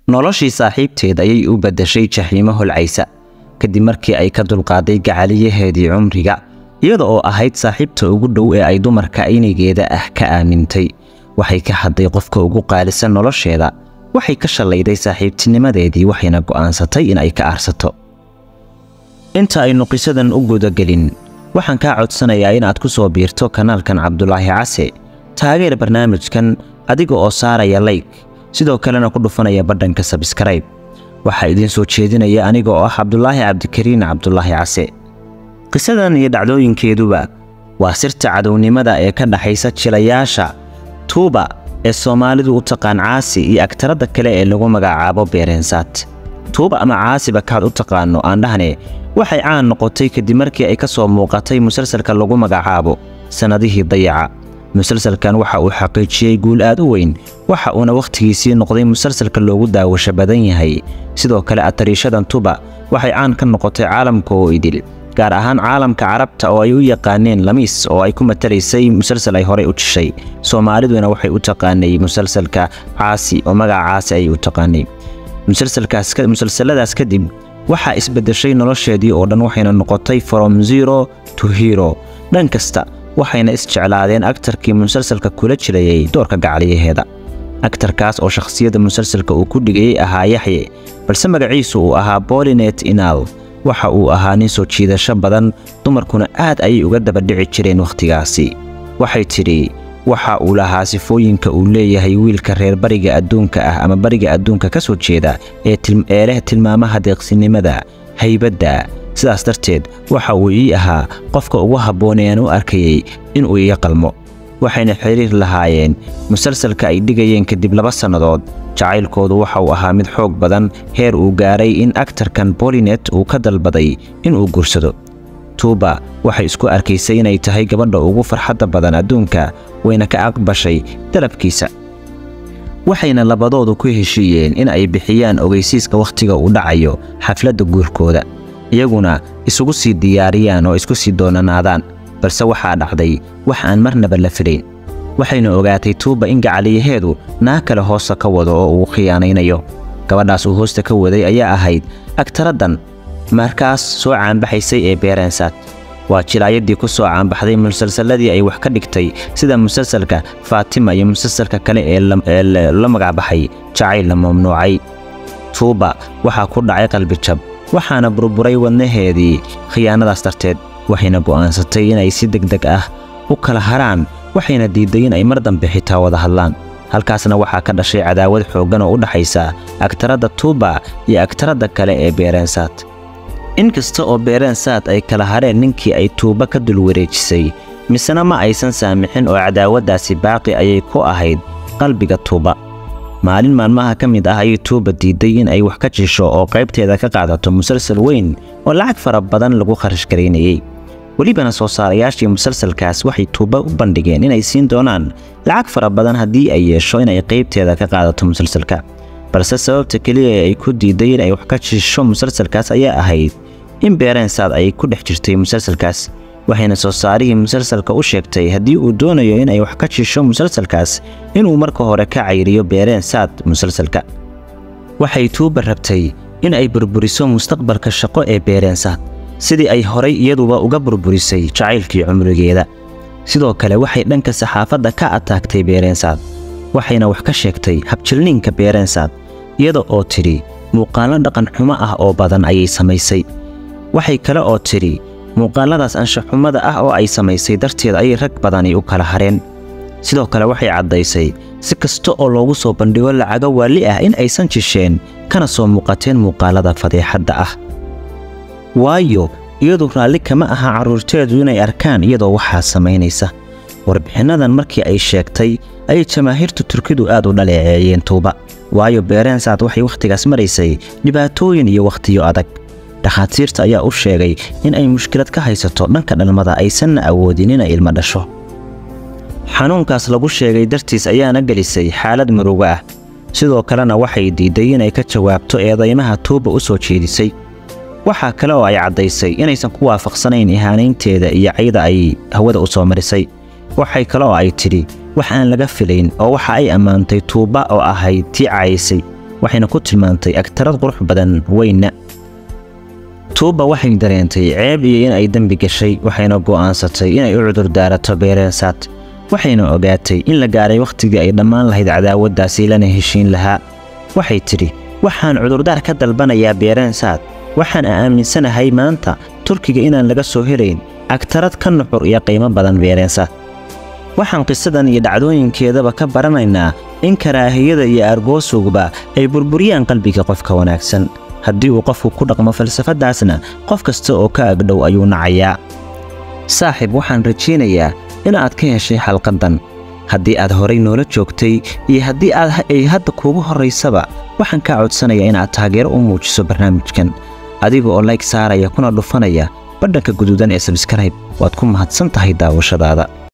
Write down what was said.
noloshii saaxiibteed ayay u beddashay jaxiimo holcaysa kadib markii ay ka dulqaaday gacaliyaheedii cumriga iyada oo ahayd saaxiibta ugu dhow ee ay dumarka aynigeeda ah ka aamintay waxay ka hadday qofka ugu qaalisan nolosheeda waxay ka shallayday saaxiibtinimadeedii waxayna go'aansatay in ay ka aarsato inta aynu qisadan u gudagelin waxaan kaa codsanayaa inaad ku soo biirto kanaalkan cabdulaahi case taageer barnaamijkan adiga oo saaraya layg sidoo kalena ku dhufanaya badhanka sabskrayb waxaa idiin soo jeedinaya aniga oo ah cabdulaahi cabdikariin cabdulaahi case qisadan iyo dhacdooyinkeeduba waa sirta cadownimada ee ka dhaxaysa jilayaasha tuuba ee soomaalidu u taqaan caasi iyo agtaradda kale ee lagu magacaabo beereensaad tuuba ama caasiba kaad u taqaanno aan dhahne waxay caan noqotay kadib markii ay ka soo muuqatay musalsalka lagu magacaabo sannadihii dayaca musalsalkan waxa uu xaqiijiyey guul aad u weyn waxa uuna wakhtigiisii noqday musalsalka loogu daawasho badan yahay sidoo kale atariishadan tuba waxay caan ka noqotay caalamka oo idil gaar ahaan caalamka carabta oo ay u yaqaaneen lamiis oo ay ku matalaysay musalsal ay horey u jishay soomaaliduna waxay u taqaanay musalsalka caasi oo magaca caasi ayay u taqaanay musalsaladaas kadib waxaa isbeddeshay nolosheedii oo dhan waxayna noqotay from zero to hero dhan kasta waxayna isjeclaadeen agtarkii musalsalka kula jirayay doorka gacaliyaheeda agtarkaas oo shakhsiyadda musalsalka uu ku dhigayay ahaa yaxye balse magaciisu uu ahaa bolinet inal waxa uu ahaa nin soo jiidasho badan dumarkuna aad ayay uga dabadhici jireen wakhtigaasi waxay tidhi waxa uu lahaa sifooyinka uu leeyahay wiilka reer bariga adduunka ah ama bariga adduunka ka soo jeeda ee leh tilmaamaha deeqsinimada haybadda sidaas darteed waxa uu ii ahaa qofka ugu habboon ee aan u arkayey inuu iga qalmo waxayna xiriir lahaayeen musalsalka ay dhigayeen kadib laba sannadood jacaylkoodu waxa uu ahaa mid xoog badan heer uu gaaray in aktarkan bolinet uu ka dalbaday inuu guursado tuuba waxay isku arkaysay inay tahay gabadha ugu farxadda badan adduunka wayna ka aqbashay dalabkiisa waxayna labadoodu ku heshiiyeen in ay bixiyaan ogeysiiska wakhtiga uu dhacayo xafladda guurkooda iyaguna isugu sii diyaariyaan oo isku sii doonanaadaan balse waxaa dhacday wax aan marnaba la filayn waxayna ogaatay tuuba in gacaliyaheedu naa kale hoosta ka wado oo uu khiyaanaynayo gabadhaas uu hoosta ka waday ayaa ahayd agtaraddan markaas soo caanbaxaysay ee beereensaad waa jilaayadii ku soo caanbaxday musalsalladii ay wax ka dhigtay sida musalsalka faatima iyo musalsalka kale ee la magacbaxay jacayl la mamnuucay tuuba waxaa ku dhacay qalbijab waxaana burburay wadnaheedii khiyaanadaas darteed waxayna go'aansatay inay si degdeg ah u kala haraan waxayna diidday in ay mar dambe xitaa wada hadlaan halkaasna waxaa ka dhashay cadaawad xooggan oo u dhaxaysa agtaradda tuuba iyo agtaradda kale ee beereensaad in kasta oo beereensaad ay kala hareen ninkii ay tuuba ka dul wareejisay misena ma aysan saamixin oo cadaawaddaasi baaqi ayay ku ahayd qalbiga tuuba maalin maalmaha ka mid ah ayay tuuba diidday in ay wax ka jisho oo qaybteeda ka qaadato musalsal weyn oo lacag fara badan lagu kharash garaynayey welibana soo saarayaashii musalsalkaas waxay tuuba u bandhigeen inay siin doonaan lacag fara badan haddii ay yeesho inay qaybteeda ka qaadato musalsalka balse sababta keliya ee ay ku diidday in ay wax ka jisho musalsalkaas ayaa ahayd in beereensaad ay ku dhex jirtay musalsalkaas waxayna soo saarihii musalsalka u sheegtay haddii uu doonayo in ay wax ka jisho musalsalkaas inuu marka hore ka cayriyo beereensaad musalsalka waxay tuuba rabtay in ay burburiso mustaqbalka shaqo ee beereensaad sidii ay horay iyaduba uga burburisay jacaylkii cumrigeeda sidoo kale waxay dhanka saxaafadda ka ataagtay beereensaad waxayna wax ka sheegtay habjilniinka beereensaad iyada oo tidhi muuqaallo dhaqan xumo ah oo badan ayay samaysay waxay kale oo tidhi muuqaalladaas anshaxumada ah oo ay samaysay darteed ayay rag badani u kala hareen sidoo kale waxay caddaysay si kasta oo loogu soo bandhigo lacago waalli ah in aysan jisheen kana soo muuqateen muuqaallada fadeexadda ah waayo iyadu raalli kama aha carruurteedu inay arkaan iyadoo waxaa samaynaysa warbixinnadan markii ay sheegtay ayay jamaahiirta turkidu aad u dhaleeceeyeen tuuba waayo beereensaad waxay wakhtigaas maraysay dhibaatooyin iyo wakhtiyo adag dhakhaatiirta ayaa u sheegay in ay mushkilad ka haysato dhanka dhalmada aysanna awoodin inay ilmo dhasho xanuunkaas lagu sheegay dartiis ayaana gelisay xaalad muruga ah sidoo kalena waxay diidday inay ka jawaabto eedaymaha tuuba u soo jeedisay waxaa kale oo ay caddaysay inaysan ku waafaqsanayn ihaanaynteeda iyo cayda ay hawada u soo marisay waxay kale oo ay tidhi wax aan laga filayn oo waxa ay ammaantay tuuba oo ahayd tii caayisay waxayna ku tilmaantay agtarad qurux badan weyna tuuba waxay dareentay ceeb iyo in ay dembi gashay waxayna go'aansatay inay u cudur daarato beereensaad waxayna ogaatay in la gaaray wakhtigii ay dhammaan lahayd cadaawaddaasi lana heshiin lahaa waxay tidhi waxaan cudurdaar ka dalbanayaa beereensaad waxaan aaminsanahay maanta turkiga inaan laga soo helayn agtarad ka nuxur iyo qiimo badan beereensaad waxaan qisadan iyo dhacdooyinkeedaba ka baranaynaa in karaahiyada iyo argoosugba ay burburiyaan qalbiga qofka wanaagsan haddii uu qofku ku dhaqmo falsafaddaasna qof kasta oo ka agdhow ayuu nacayaa saaxiib waxaan rajaynayaa inaad ka heshay xalqaddan haddii aad horay noola joogtay iyo haddii aad ay hadda kuugu horraysaba waxaan kaa codsanayaa inaad taageero u muujiso barnaamijkan adiga oo layg saaraya kuna dhufanaya badhanka guduudan ee sabskrayb waad ku mahadsan tahay daawashadaada